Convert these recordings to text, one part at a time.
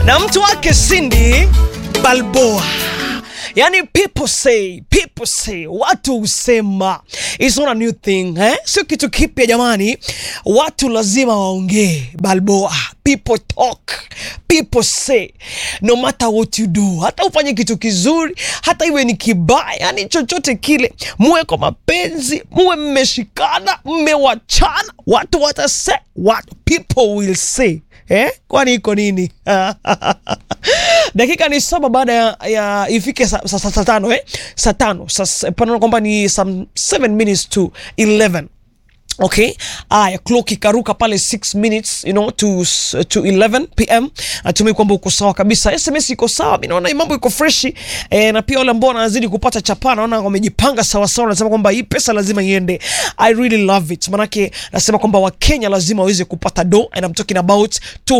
na mtu wake Cindy Balboa. Yani people say, people say, watu husema it's not a new thing eh? Sio kitu kipya jamani, watu lazima waongee. Balboa, people talk, people say, no matter what you do, hata ufanye kitu kizuri, hata iwe ni kibaya, yani chochote kile, muwe kwa mapenzi, muwe mmeshikana, mmewachana, watu watase, watu people will say Eh? Kwani iko nini? Dakika ni saba baada ya, ya ifike saa sa, sa, sa tano eh? Saa tano sa, panaona kwamba ni some 7 minutes to 11 Okay, aya clock ikaruka pale 6 minutes you know to to 11 pm. Natumai kwamba uko sawa kabisa, SMS iko sawa, mimi naona mambo iko freshi e, na pia wale ambao wanazidi kupata chapa naona wamejipanga sawa sawa, nasema kwamba hii pesa lazima iende. I really love it, manake nasema kwamba Wakenya lazima waweze kupata do and I'm talking about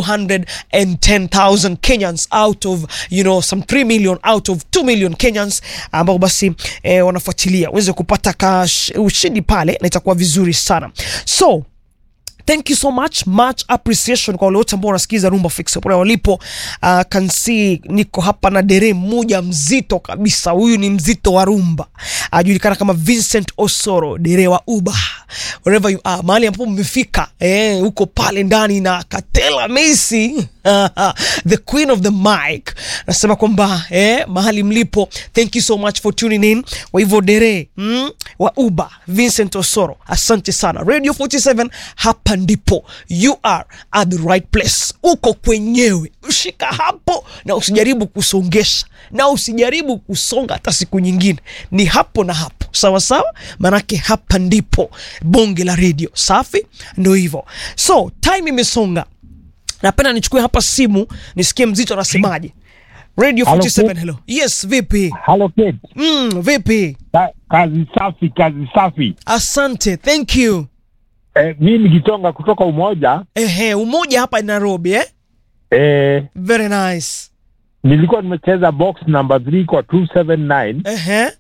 210,000 Kenyans out of you know some 3 million out of 2 million Kenyans ambao basi eh, wanafuatilia waweze kupata kash, ushindi pale na itakuwa vizuri sana so thank you so much much appreciation kwa wale wote ambao wanasikiza Rumba Fix pale walipo. Uh, can see niko hapa na dere mmoja mzito kabisa, huyu ni mzito wa rumba, ajulikana kama Vincent Osoro, dere wa Uber wherever you are, mahali ambapo mmefika eh, huko pale ndani na Katela Messi the queen of the mic, nasema kwamba eh, mahali mlipo, thank you so much for tuning in. Kwa hivyo dere mm, wa Uber Vincent Osoro, asante sana. Radio 47 hapa ndipo you are at the right place, uko kwenyewe, ushika hapo na usijaribu kusongesha na usijaribu kusonga hata siku nyingine, ni hapo na hapo, sawa sawa, manake hapa ndipo bonge la radio safi, ndio hivyo. So time imesonga, napenda nichukue hapa simu nisikie mzito anasemaje. Radio Hello, 47 Kate. hello. Yes, vipi? Halo Kate. Mm, vipi? Ka, kazi safi, kazi safi. Asante, thank you. Eh, mi nikisonga kutoka Umoja Ehe, umoja hapa Nairobi eh? eh, Very nice. nilikuwa nimecheza box number 3 kwa 279 Ehe.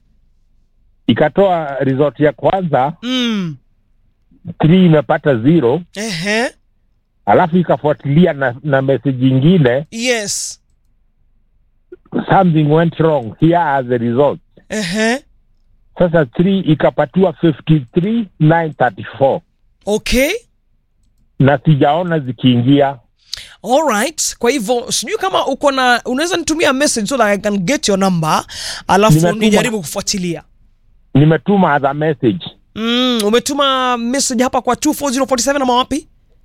ikatoa resort ya kwanza Mm. 3 imepata zero, Ehe. alafu ikafuatilia na, na message ingine Yes. something went wrong here are the results. Ehe. Sasa 3 ikapatiwa 53934 Okay. na sijaona zikiingia. Alright. Kwa hivyo sijui kama uko na unaweza nitumia message so that I can get your number alafu Nimetuma. nijaribu kufuatilia. Nimetuma other message Mm, umetuma message hapa kwa 24047 ama wapi?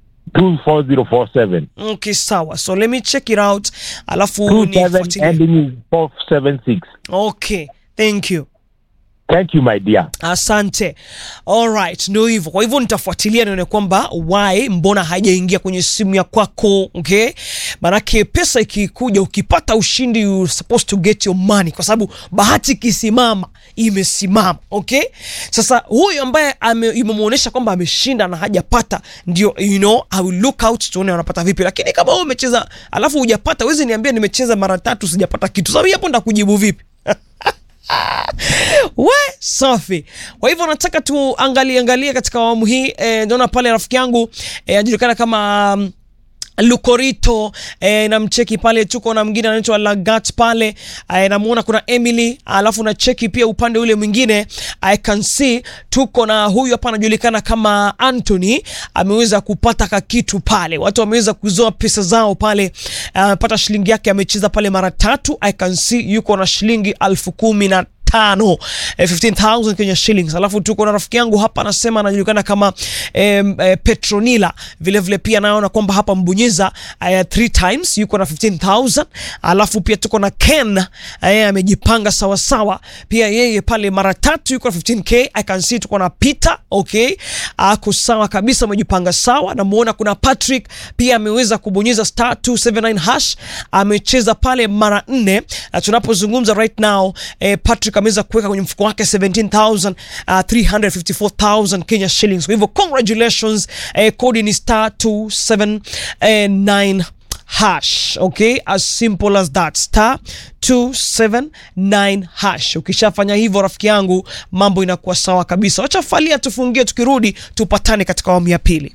24047 Okay, sawa. So let me check it out alafu 27 nifuatilie. ending is 476. Okay. Thank you. Thank you my dear. Asante. Alright, ndio hivyo. Kwa hivyo nitafuatilia nione kwamba why mbona haijaingia kwenye simu ya kwako, okay? Manake pesa ikikuja ukipata ushindi you supposed to get your money kwa sababu bahati ikisimama imesimama, okay? Sasa huyu ambaye ame- imemuonesha kwamba ameshinda na hajapata ndio you know, I will look out tuone wanapata vipi. Lakini kama wewe umecheza alafu hujapata, wewe niambia nimecheza mara tatu sijapata kitu. Sababu hapo ndakujibu vipi? we safi. Kwa hivyo nataka tuangalie angalie katika awamu hii eh, naona pale rafiki yangu eh, ajulikana kama um, Lukorito eh, na mcheki pale, tuko na mwingine anaitwa Lagat pale eh, namuona kuna Emily, alafu na cheki pia upande ule mwingine I can see tuko na huyu hapa anajulikana kama Anthony, ameweza kupata kakitu pale, watu wameweza kuzoa pesa zao pale, amepata shilingi yake, amecheza pale mara tatu. I can see yuko na shilingi alfu kumi na tano eh, 15000 Kenya shillings. Alafu tuko na rafiki yangu hapa anasema anajulikana kama eh, eh, Petronila vile vile pia naona kwamba hapa mbonyeza eh, three times yuko na 15000. Alafu pia tuko na Ken eh, amejipanga sawa sawa pia yeye pale mara tatu yuko na 15k. I can see tuko na Peter okay, ako sawa kabisa, amejipanga sawa. Namuona kuna Patrick pia ameweza kubonyeza star 279 hash amecheza pale mara nne, na tunapozungumza right now eh, Patrick ameweza kuweka kwenye mfuko wake 17354,000 354,000 Kenya shillings. Kwa hivyo congratulations, eh, kodi ni star 279 hash okay, as simple as that star 279 hash. Ukishafanya hivyo rafiki yangu, mambo inakuwa sawa kabisa. Wacha falia tufungie, tukirudi tupatane katika awamu ya pili.